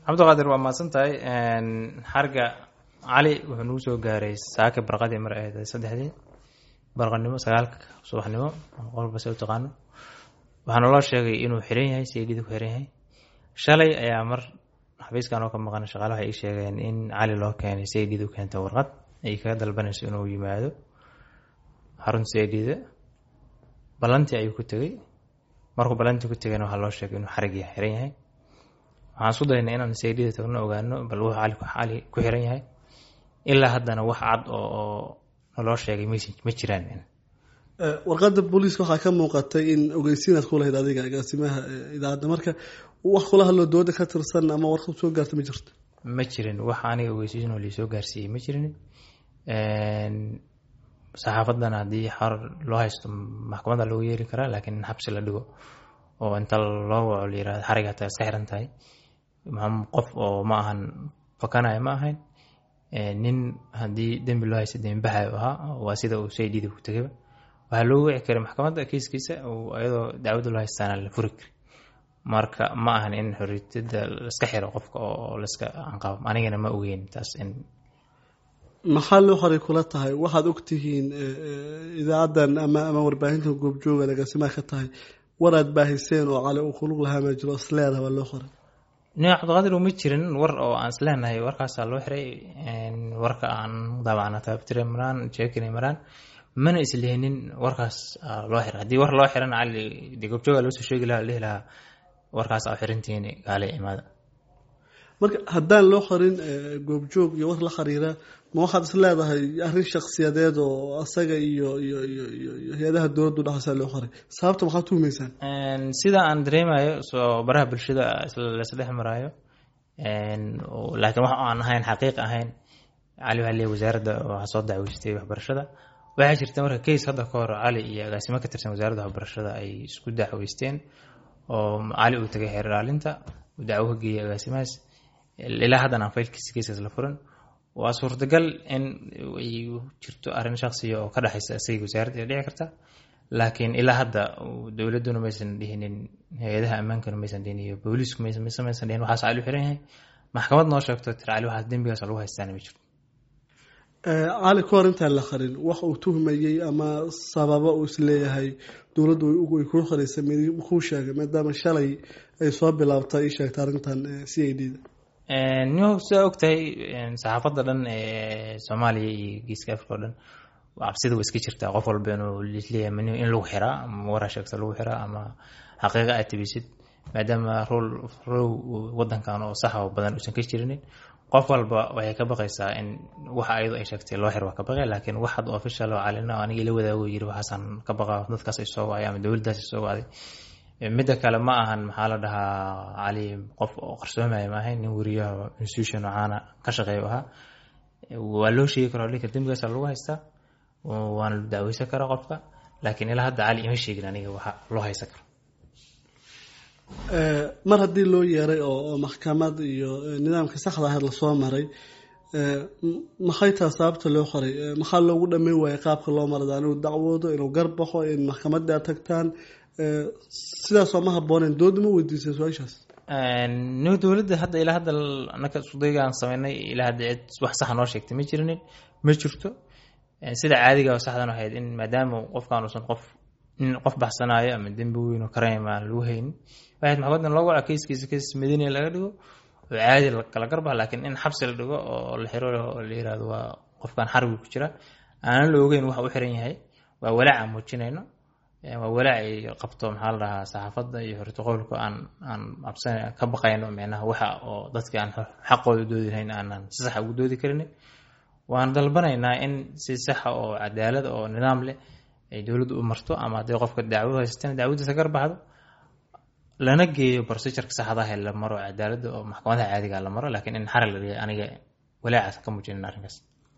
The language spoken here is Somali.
cabdiqaadir waa mahadsan tahay xarga cali wuxuu nagu soo gaaray saaka barqadii mar ahayd saddexdii barqanimo sagaalka subaxnimo qolba se u taqaano waxaana loo sheegay inuu xiran yahay seydhida ku xiran yahay shalay ayaa mar xafiiskan oo ka maqan shaqaale waxay ii sheegeen in cali loo keenay seydhida u keentay warqad ay kaga dalbanayso inuu yimaado xarunta seydhida ballantii ayuu ku tegey markuu ballantii ku tegayna waxaa loo sheegay inuu xarig yahay xiran yahay waxaan isku daynay inaan seydhida tagno ogaano bal wuxuu cali cali ku xiran yahay ilaa haddana wax cad oo naloo sheegay ms ma jiraan warqadda booliiska waxaa ka muuqatay in ogeysiinaad ku lahayd adiga agaasimaha idaacadda marka wax kula hadloo dooda ka tirsan ama warqad soo gaarta ma jirto ma jirin wax aniga ogeysiin oo liisoo gaarsiiyey ma jirin saxaafaddana haddii xor loo haysto maxkamadda loogu yeeri karaa laakiin in xabsi la dhigo oo inta loo waco la yirahdo xariga hataa iska xiran tahay qof oo ma ahan fakanaya ma ahayn nin haddii dembi loo haysta dembibaxayo ahaa waa sida uu saydhida ku tegayba waxaa loo wici karay maxkamadda kiiskiisa iyadoo dacwadda loo haystaana la furi kari marka ma ahan in xoriyada laiska xiro qofka oo laiska anqabo anigana ma ogeyn taas in maxaa loo xoray kula tahay waxaad ogtihiin idaacaddan ama ama warbaahinta goobjooga agaasimaha ka tahay war aad baahiseen oo cali uu kulug lahaa ma jiro isleedaha baa loo qoray nin cabdiqaadir uma jirin war oo aan isleenahay warkaasaa loo xiray warka aan daabacna taabtire maraan jeekina maraan mana islihinin warkaas loo xiray haddii war loo xiran cali dee goobjooga loo soo sheegi lahaa dhihi lahaa warkaas aa xirantihiin gaale imaada marka haddaan loo qorin goobjoog iyo war la xiriira ma waxaad is leedahay arrin shaksiyadeed oo asaga iyo iyo iyo iyo hay-adaha dowladdu dhexaysaa loo qoray sababta maxaad tuhumaysaan sida aan dareemayo soo baraha bulshada laisdhex maraayo laakiin wax aan ahayn xaqiiq ahayn cali waxaa leeyahy wasaaradda waxaa soo dacweystay waxbarashada waxaa jirta marka case hadda ka hor cali iyo agaasimo ka tirsan wasaaradda waxbarashada ay isku dacweysteen oo cali uu tagay xeer ilaalinta uu dacwo ka geeyay agaasimahaas ilaa haddan aan faylkiisa kiiskaas la furin waa suurtagal in ay jirto arrin shaksiya oo ka dhexaysa isaga wasaaradda dhici karta laakiin ilaa hadda dowladduna maysan dhihinin hay-adaha ammaankana maysan dhihin iyo booliisku maysan maysan dhihin waxaas cali u xiran yahay maxkamad noo sheegto tir cali waxaas dembigaas lagu haystaana ma jirto cali ka hor intaan la qarin wax uu tuhmayey ama sababo uu isleeyahay dowladdu ay kuu qaraysa kuu sheegay maadaama shalay ay soo bilaabtay ii sheegtay arrintan c i d da nimo sidaa ogtahay saxaafadda dhan ee soomaaliya iyo geeska africa o dhan cabsida waa iska jirtaa qof walba inuu leeyahay in lagu xiraa ama waraa sheegta lagu xiraa ama xaqiiqa aad tabisid maadaama rol row wadankan oo sax oo badan uusan ka jirinin qof walba waxay ka baqaysaa in waxa ayadu ay sheegtay loo xir waa ka baqay laakiin wax had official oo calina aniga ila wadaago yiri waxaasaan ka baqaa dadkaas ay soo wacay ama dowladdaas ay soo wacday midda kale ma ahan maxaa la dhahaa cali qof oo qarsoomaya ma ahayn nin weriyaha institution caana ka shaqeeya ahaa waa loo sheegi karaa dhinka dembigaasa lagu haystaa waana la dacweysan karaa qofka laakiin ilaa hadda cali ima sheegin aniga waxa loo haysan karo mar haddii loo yeeray oo maxkamad iyo nidaamka saxda ahayd lasoo maray maxay taha sababta loo qoray maxaa loogu dhameyn waayay qaabka loo marada inuu dacwoodo inuu garbaxo in maxkamadda aad tagtaan sidaasoo ma habooneen dooda ma weydiisay su-aashaas nimo dowladda hadda ilaa hadda anaka isudaygaan sameynay ilaa hadda cid wax saxa noo sheegtay ma jirinin ma jirto sida caadiga oo saxdan ahayd in maadaama qofkaan uusan qof nin qof baxsanaayo ama dembi weyn oo karayma aan lagu haynin waxayd maxkamadan loo waca keiskiisa keis madiina laga dhigo oo caadi kala garbax laakiin in xabsi la dhigo oo la xiro oo la yirahdo waa qofkan xarbi ku jira aanan la ogeyn waxa u xiran yahay waa walaaca muujinayno waa walaac ay qabto maxaa la dhahaa saxaafadda iyo horta qowlka aan aan cabsan ka baqayno micnaha waxa oo dadki aan xaqooda doodi lahayn aanan si saxa ugu doodi karin waan dalbanaynaa in si saxa oo cadaalad oo nidaam leh ay dowladdu u marto ama hadday qofka dacwo haysatana dacwadiisa garbaxdo lana geeyo procedureka saxdaha la maro cadaaladda oo maxkamadaha caadiga la maro laakiin in xarig la dhiga aniga walaacaas ka muujinin arrinkaas